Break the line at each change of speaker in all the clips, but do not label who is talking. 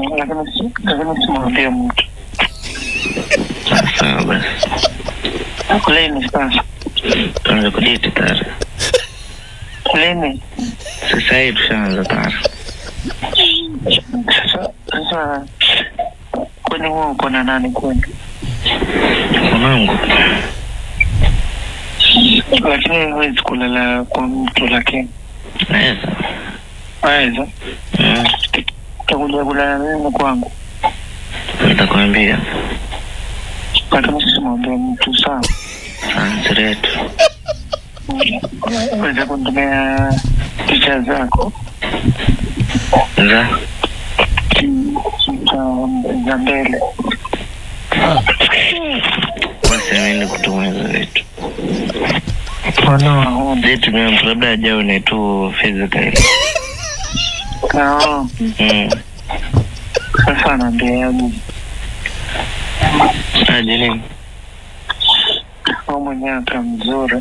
lakini si- lakini simwambie mtu
Sawa basi.
lini sasa
Tuanze kudate tayari.
lini
Sasa hivi tushaanza tayari.
sasa sasa kwani huo uko na nani kwani
Mwanangu.
lakini huwezi kulala kwa mtu lakini
Naweza.
aweza
Mm.
takuja kulala mimi kwangu
Nitakwambia.
lakini simwambie mtu sawa
Answer yetu.
weza kunitumia picha zako
Za.
za za mbele
Basi mimi kutuma hizo vitu.
Ono,
Vitu vya mtu labda ajaone tu physical.
kao
Mm.
sasa naambiaje
Aje nini?
au mwenyewe aka mzuri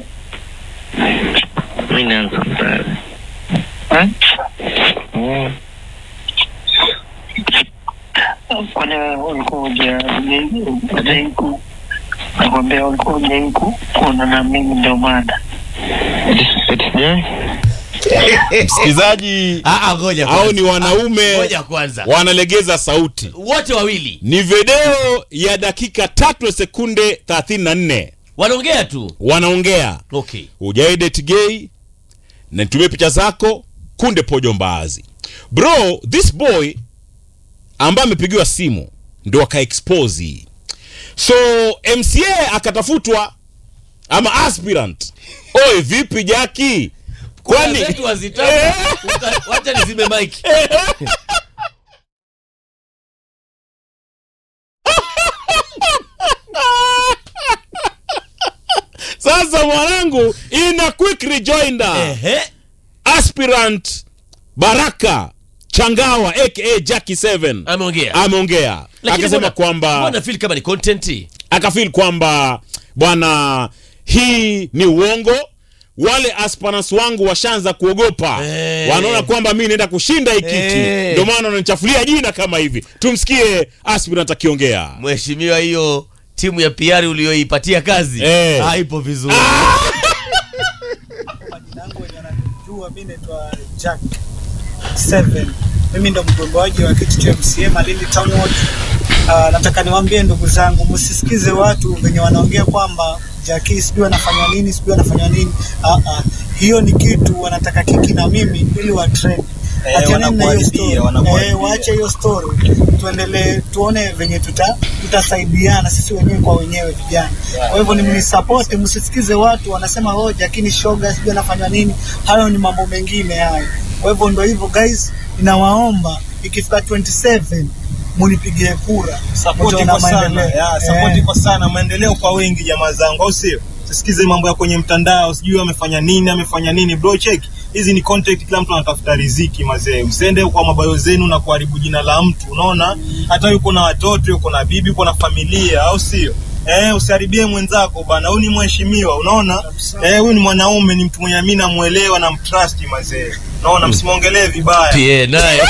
Mimi naanza tayari.
Eh?
Mm.
kwani ulikuwa ujaiku nakwambia ulikuwa ujaiku kuona na mimi ndio maana
Eti sijai?
msikilizaji
Ah, ah, ngoja
au
kwanza.
ni wanaume
Ngoja kwanza.
wanalegeza sauti
Wote wawili
ni video ya dakika tatu sekunde 34
wanaongea tu.
wanaongea
Okay.
ujaidet gay na nitumie picha zako kunde pojo mbaazi bro this boy ambaye amepigiwa simu ndo akaexpose hii so mca akatafutwa ama aspirant oe vipi jaki kwani
Kuna zetu hazitaki.
Eh.
Uta- Wacha nizime mic.
sasa mwanangu ina quick rejoinder
Ehe.
aspirant baraka changawa aka jacki 7
Ameongea.
ameongea
Lakini
akasema
mbona-
kwamba
mbona feel kama ni content?
akafil kwamba bwana hii ni uongo wale aspirants wangu washaanza kuogopa
Eh.
wanaona kwamba mi naenda kushinda hii kiti
Eh.
ndio maana wananichafulia jina kama hivi tumsikie aspirant akiongea
Mheshimiwa, hiyo timu ya PR uliyoipatia kazi
Eh.
haipo vizuri.
Majina yangu wenye wananijua mi naitwa Jack Seven. Mimi ndo mgomboaji wa kiti cha MCA Malindi Town Ward. Uh, nataka niwaambie ndugu zangu, msisikize watu venye wanaongea kwamba Jackie sijui anafanya nini, sijui anafanya nini. Uh, uh, hiyo ni kitu wanataka kiki na mimi ili wa trend.
Eh,
Achaneni na hiyo
wanakuharibia,
story.
wanakuharibia.
Eh, waache hiyo story, tuendelee tuone venye tuta tutasaidiana sisi wenyewe kwa wenyewe vijana. Kwa hivyo ni mnisapoti, msisikize watu wanasema oh, Jakini shoga sijui anafanya nini. Hayo ni mambo mengine hayo. Kwa hivyo ndo hivyo guys, ninawaomba ikifika 27 munipigie kura,
Support
Mtaona
kwa sana.
maendeleo.
Ya, support
Eh.
kwa sana. Maendeleo kwa wengi jamaa zangu, au sio? Sisikize mambo ya kwenye mtandao, sijui amefanya nini, amefanya nini. Bro, check. Hizi ni content, kila mtu anatafuta riziki mazee. Msiende kwa mabayo zenu na kuharibu jina la mtu. Unaona? Hata yuko na watoto, yuko na bibi, yuko na familia, au sio? Eh, usiharibie mwenzako bana. Huyu ni mheshimiwa, unaona? Eh, huyu ni mwanaume, ni mtu mwenye mimi namuelewa na mtrust mazee. Unaona, msimwongelee vibaya.
PA naye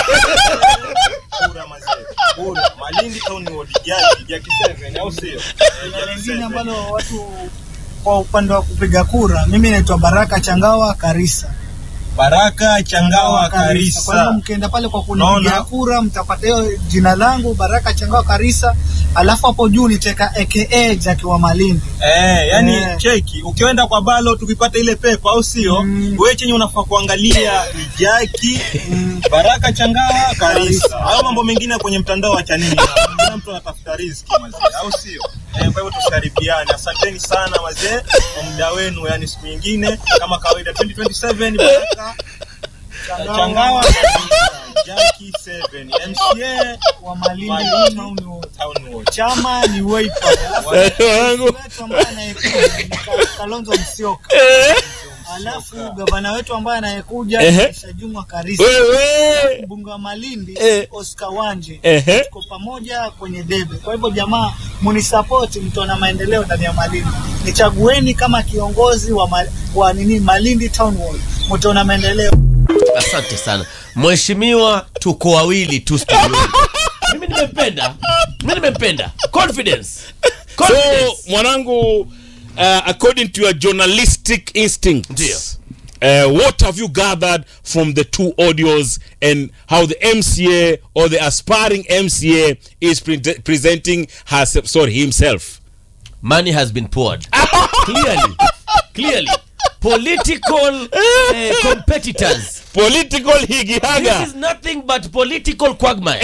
Kura mazee. Kura. Malindi Town Ward, Jaki, Jaki 7, au sio? Eh,
Na
Jaki
lingine
7.
ambalo watu kwa upande wa kupiga kura, mimi naitwa Baraka Changawa Karisa.
Baraka Changawa
Kwa hivyo
Karisa.
mkienda pale kwa kunipigia
Naona.
kura mtapata hiyo jina langu Baraka Changawa Karisa, alafu hapo juu niteka aka Jaki wa Malindi.
Eh, yani
Eh.
cheki, ukienda kwa balo tukipata ile pepa au sio?
Mm.
Wewe chenye unafaa kuangalia ni Jaki Baraka Changawa Karisa. Hayo mambo mengine kwenye mtandao acha nini? Kila mtu anatafuta riziki mazee, au sio? Eh, kwa hivyo tusikaribiane. Asanteni sana mazee kwa muda wenu, yani siku nyingine kama kawaida 2027 Baraka Changawa Karisa, Jaki 7 MCA
wa Malindi
Malindi.
Town Ward.
Town Ward.
Chama ni Wiper. Alafu
wangu
wetu ambaye anayekuja ni Ka- Kalonzo Musyoka. Alafu gavana wetu ambaye anayekuja
Ehe.
ni Shajumwa Karisa.
wewe
Mbunge wa Malindi
Eh.
Oscar Wanje.
Ehe.
Tuko pamoja kwenye debe. Kwa hivyo jamaa, munisapoti, mtaona maendeleo ndani ya Malindi. Nichagueni kama kiongozi wa, ma, wa nini Malindi Town Ward, mtaona maendeleo.
asante sana mheshimiwa tuko wawili tu studioni mimi nimempenda mimi nimempenda confidence
so
confidence
mwanangu uh, according to your journalistic instincts
Ndio.
Uh, what have you gathered from the two audios and how the MCA or the aspiring MCA is pre- presenting herself, sorry, himself?
money has been poured clearly clearly political uh, competitors
Political
this
higihaga.
is nothing but political quagmire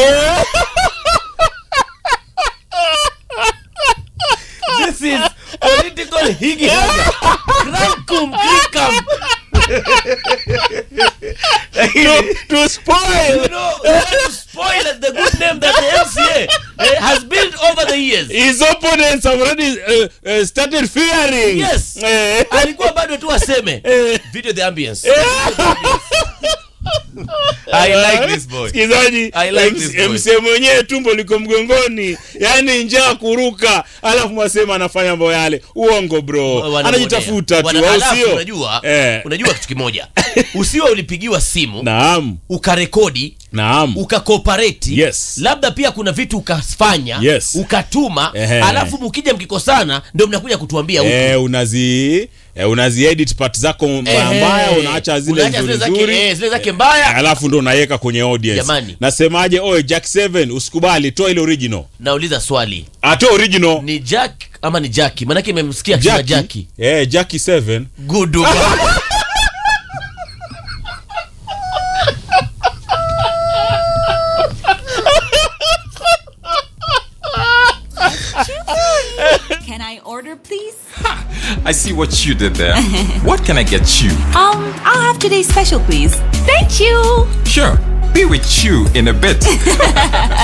this is political higihaga crankum crickum
to, to spoil
you know you want to spoil the good name that the MCA uh, has built over the years
his opponents have already uh, uh, started fearing.
Yes.
Eh.
alikuwa bado tu aseme video the ambience I like this boy.
Msikilizaji,
I like
MC
this boy.
MC mwenyewe tumbo liko mgongoni, yani njaa kuruka, alafu mwasema anafanya mambo yale. Uongo bro,
Wanamonea.
anajitafuta tu,
Wana-
au
alafu
sio?
unajua
Eh.
unajua kitu kimoja usiwe ulipigiwa simu
Naam,
ukarekodi
naam.
ukakooperate
Yes.
labda pia kuna vitu ukafanya
Yes.
ukatuma
Ehe.
alafu mkija mkikosana ndio mnakuja kutuambia huku.
Eh, unazi eh, unazi edit part zako mbaya
Ehe.
mbaya, unaacha zile
Unaacha
nzuri
zile zake-
nzuri.
eh, zile zake mbaya
alafu ndo unaweka kwenye audience.
Jamani.
Nasemaje? Oe Jack 7 usikubali, toa ile original.
nauliza swali
Atoa original.
ni jack ama ni jaki maanake imemsikia kina
Jackie.
jaki
Eh, Jackie 7.
good
Can I order, please?
I see what you did there. what can I get you?
Um, I'll have today's special, please. Thank you.
Sure, be with you in a bit.